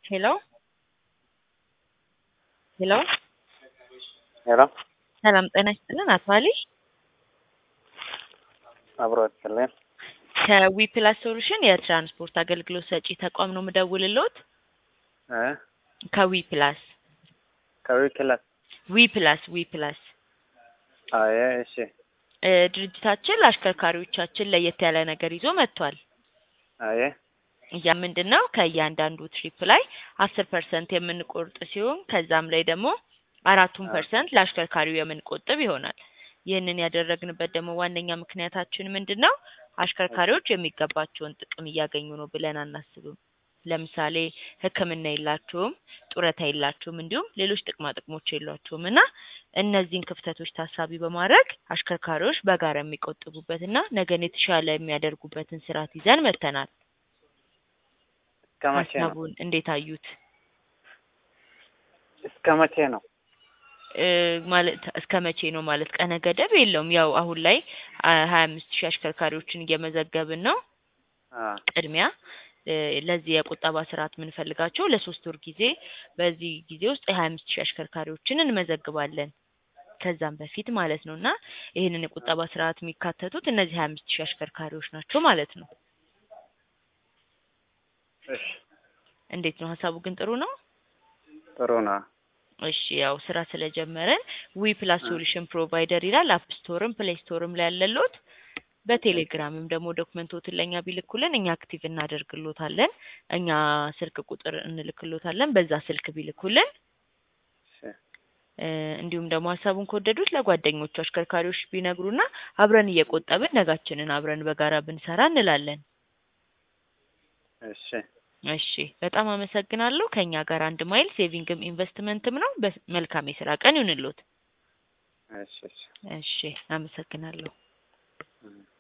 ሄሎ ሄሎ ሄሎ ሰላም ጤና ይስጥልን። አቶ አሊ አብሮ ይስጥልን። ከዊ ፕላስ ሶሉሽን የትራንስፖርት አገልግሎት ሰጪ ተቋም ነው የምደውልልዎት። እ ከዊ ፕላስ ከዊክላስ ዊ ፕላስ ዊ ፕላስ አየ እሺ እ ድርጅታችን ለአሽከርካሪዎቻችን ለየት ያለ ነገር ይዞ መጥቷል። አየ ያ ምንድን ነው? ከእያንዳንዱ ትሪፕ ላይ አስር ፐርሰንት የምንቆርጥ ሲሆን ከዛም ላይ ደግሞ አራቱን ፐርሰንት ለአሽከርካሪው የምንቆጥብ ይሆናል። ይህንን ያደረግንበት ደግሞ ዋነኛ ምክንያታችን ምንድን ነው? አሽከርካሪዎች የሚገባቸውን ጥቅም እያገኙ ነው ብለን አናስብም። ለምሳሌ ሕክምና የላቸውም፣ ጡረታ የላቸውም፣ እንዲሁም ሌሎች ጥቅማ ጥቅሞች የሏቸውም እና እነዚህን ክፍተቶች ታሳቢ በማድረግ አሽከርካሪዎች በጋራ የሚቆጥቡበትና ነገን የተሻለ የሚያደርጉበትን ስርዓት ይዘን መጥተናል። እስከ መቼ ነው? ሀሳቡን እንዴት አዩት? እስከ መቼ ነው? እ ማለት እስከ መቼ ነው ማለት ቀነ ገደብ የለውም። ያው አሁን ላይ ሀያ አምስት ሺህ አሽከርካሪዎችን እየመዘገብን ነው። አ ቅድሚያ እ ለዚህ የቁጠባ ስርዓት የምንፈልጋቸው ለሶስት ወር ጊዜ በዚህ ጊዜ ውስጥ የሀያ አምስት ሺህ አሽከርካሪዎችን እንመዘግባለን ከዛም በፊት ማለት ነው እና ይህንን የቁጠባ ስርዓት የሚካተቱት እነዚህ ሀያ አምስት ሺህ አሽከርካሪዎች ናቸው ማለት ነው። እሺ እንዴት ነው ሀሳቡ ግን ጥሩ ነው? ጥሩ ነው። እሺ ያው ስራ ስለጀመረን ዊ ፕላስ ሶሉሽን ፕሮቫይደር ይላል። አፕ ስቶርም ፕሌይ ስቶርም ላይ ያለሎት በቴሌግራምም ደግሞ ዶክመንቶትን ለእኛ ቢልኩልን እኛ አክቲቭ እናደርግሎታለን። እኛ ስልክ ቁጥር እንልክሎታለን። በዛ ስልክ ቢልኩልን እሺ እ እንዲሁም ደግሞ ሀሳቡን ከወደዱት ለጓደኞቹ አሽከርካሪዎች ቢነግሩና አብረን እየቆጠብን ነጋችንን አብረን በጋራ ብንሰራ እንላለን። እሺ እሺ በጣም አመሰግናለሁ። ከኛ ጋር አንድ ማይል ሴቪንግም ኢንቨስትመንትም ነው። በ- መልካም የስራ ቀን ይሁንልዎት። እሺ እሺ እሺ አመሰግናለሁ። እ